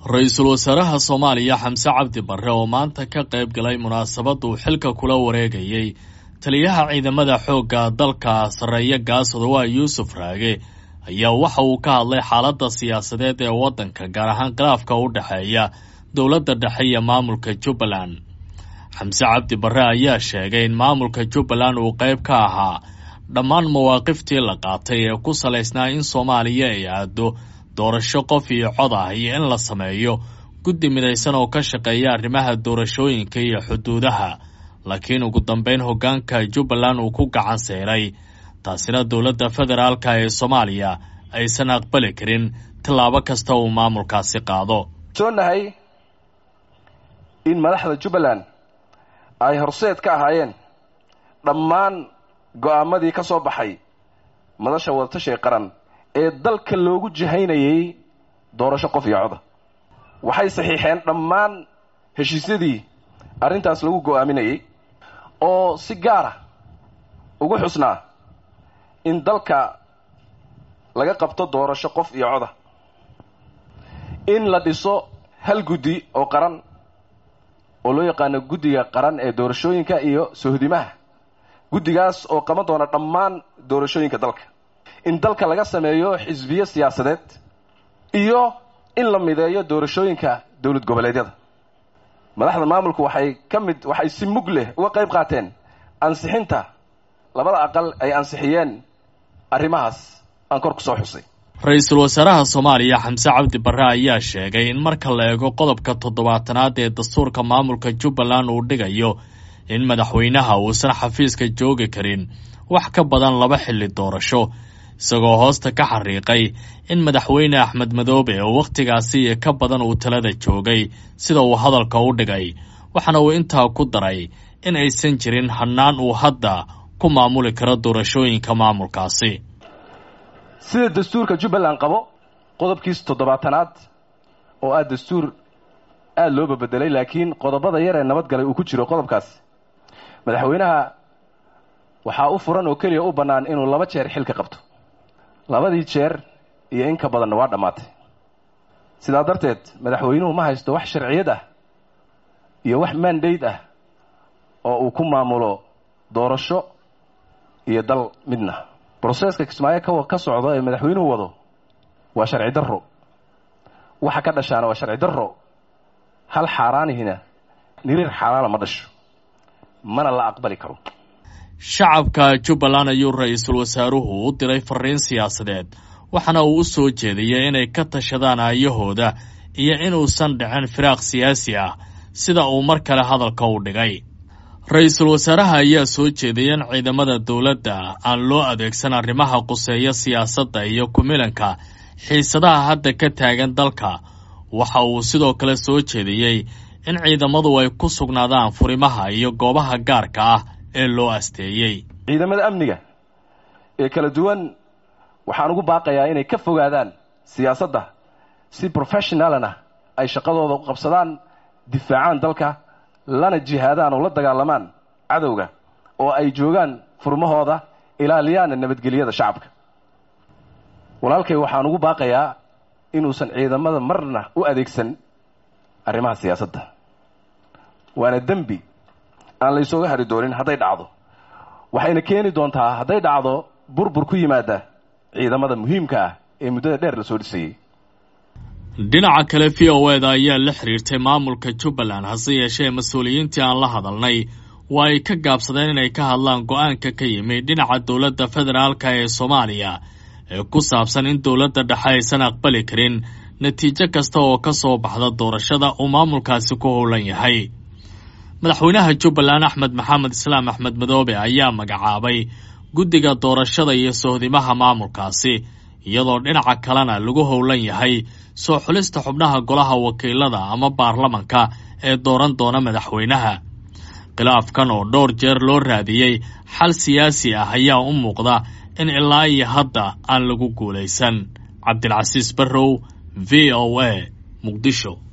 ra-iisul wasaaraha soomaaliya xamse cabdi barre oo maanta ka qayb galay munaasabad uu xilka kula wareegayey taliyaha ciidamada xoogga dalka sarreeya gaasodowaa yuusuf raage ayaa waxa uu ka hadlay xaaladda siyaasadeed ee waddanka gaar ahaan khilaafka u dhexeeya dowladda dhexe iyo maamulka jubbaland xamse cabdi barre ayaa sheegay in maamulka jubbaland uu qayb ka ahaa dhammaan mawaaqiftii la qaatay ee ku salaysnaa in soomaaliya ay aado doorasho qof iyo cod ah iyo in la sameeyo guddi midaysan oo ka shaqeeya arrimaha doorashooyinka iyo xuduudaha laakiin ugu dambeyn hoggaanka jubbaland uu ku gacan seeray taasina dowladda federaalka ee soomaaliya aysan aqbali karin tallaabo kasta uu maamulkaasi qaado soonahay in madaxda jubbaland ay horseed ka ahaayeen dhammaan go'aamadii ka soo baxay madasha wadatashiga qaran ee dalka loogu jihaynayay doorasho qof iyo coda waxay saxiixeen dhammaan heshiisyadii arrintaas lagu go'aaminayay oo si gaara ugu xusnaa in dalka laga qabto doorasho qof iyo coda in la dhiso hal guddi oo qaran oo loo yaqaano guddiga qaran ee doorashooyinka iyo sohdimaha guddigaas oo qaban doona dhammaan doorashooyinka dalka in dalka laga sameeyo xisbiyo siyaasadeed iyo in la mideeyo doorashooyinka dowlad goboleedyada madaxda maamulku waxay ka mid waxay si mug leh uga qayb qaateen ansixinta labada aqal ay ansixiyeen arrimahaas aan kor ku soo xusay ra-iisul wasaaraha soomaaliya xamse cabdi barre ayaa sheegay in marka la eego qodobka toddobaatanaad ee dastuurka maamulka jubbaland uu dhigayo in madaxweynaha uusan xafiiska joogi karin wax ka badan laba xilli doorasho isagoo hoosta ka xariiqay in madaxweyne axmed madoobe oo wakhtigaasi iyo ka badan uu talada joogay sida uu hadalka u dhigay waxaana uu intaa ku daray in aysan jirin hannaan uu hadda ku maamuli karo doorashooyinka maamulkaasi sida dastuurka jubbaland qabo qodobkiisa toddobaatanaad oo ah dastuur aada loo babedelay laakiin qodobada yar ee nabadgalay uu ku jiro qodobkaas madaxweynaha waxaa u furan oo keliya u bannaan inuu laba jeer xilka qabto labadii jeer iyo in ka badanna waa dhammaatay sidaa darteed madaxweynuhu ma haysto wax sharciyad ah iyo wax mandate ah oo uu ku maamulo doorasho iyo dal midna broseska kismaayo ka ka socdo ee madaxweynuhu wado waa sharci darro waxa ka dhashaana waa sharci darro hal xaaraanihina niriir xaaraana ma dhasho mana la aqbali karo shacabka jubbaland ayuu ra-iisul wasaaruhu u diray fariin siyaasadeed waxaana uu u soo jeediyey inay ka tashadaan aayahooda iyo inuusan dhicin firaaq siyaasi ah sida uu mar kale hadalka u dhigay ra-iisul wasaaraha ayaa soo jeediyay in ciidamada dowladda aan loo adeegsan arrimaha quseeya siyaasadda iyo kumilanka xiisadaha hadda ka taagan dalka waxa uu sidoo kale soo jeediyey in ciidamadu ay ku sugnaadaan furimaha iyo goobaha gaarka ah ee loo asteeyey ciidamada amniga ee kala duwan waxaan ugu baaqayaa inay ka fogaadaan siyaasadda si professionalana ay shaqadooda u qabsadaan difaacaan dalka lana jihaadaan oo la dagaalamaan cadowga oo ay joogaan furmahooda ilaaliyaana nabadgelyada shacabka walaalkay waxaan ugu baaqayaa inuusan ciidamada marna u adeegsan arrimaha siyaasadda waana dembi aan laysooga hari doonin hadday dhacdo waxayna keeni doontaa hadday dhacdo burbur ku yimaada ciidamada muhiimka ah ee muddada dheer la soo dhisayey dhinaca kale v o eda ayaa la xiriirtay maamulka jubbaland hase yeeshee mas-uuliyiintii aan la hadalnay waa ay ka gaabsadeen inay ka hadlaan go-aanka ka yimid dhinaca dowladda federaalka ee soomaaliya ee ku saabsan in dowladda dhexe aysan aqbali karin natiijo kasta oo ka soo baxda doorashada uu maamulkaasi ku howlan yahay madaxweynaha jubbaland axmed maxamed islaam axmed madoobe ayaa magacaabay guddiga doorashada iyo sohdimaha maamulkaasi iyadoo dhinaca kalena lagu howlan yahay soo xulista xubnaha golaha wakiilada ama baarlamanka ee dooran doona madaxweynaha khilaafkan oo dhowr jeer loo raadiyey xal siyaasi ah ayaa u muuqda in ilaa iyo hadda aan lagu guulaysan cabdilcasiis barrow v o a muqdisho